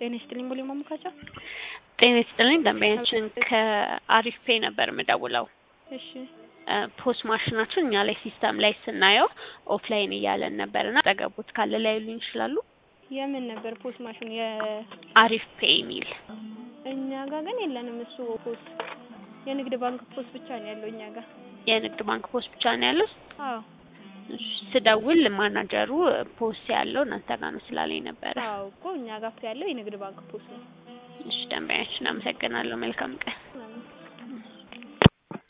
ጤና ይስጥልኝ ቦሌ ማሙካቻ። ጤና ይስጥልኝ ደንበኛችን ከአሪፍ ፔይ ነበር የምደውለው። እሺ ፖስ ማሽናችን እኛ ላይ ሲስተም ላይ ስናየው ኦፍላይን እያለን ነበር እና ጠገቡት ካለ ላይሉኝ ይችላሉ። የምን ነበር ፖስ ማሽን? የ አሪፍ ፔይ የሚል እኛ ጋር ግን የለንም እሱ ፖስ። የንግድ ባንክ ፖስ ብቻ ነው ያለው እኛ ጋር። የንግድ ባንክ ፖስ ብቻ ነው ያለው። አዎ እሺ፣ ስደውል ማናጀሩ ፖስ ያለው እናንተ ጋር ነው ስላለኝ ነበረ። አዎ እኮ እኛ ጋር ያለው የንግድ ባንክ ፖስ ነው። እሺ ደንበኛችን አመሰግናለሁ። መልካም ቀን።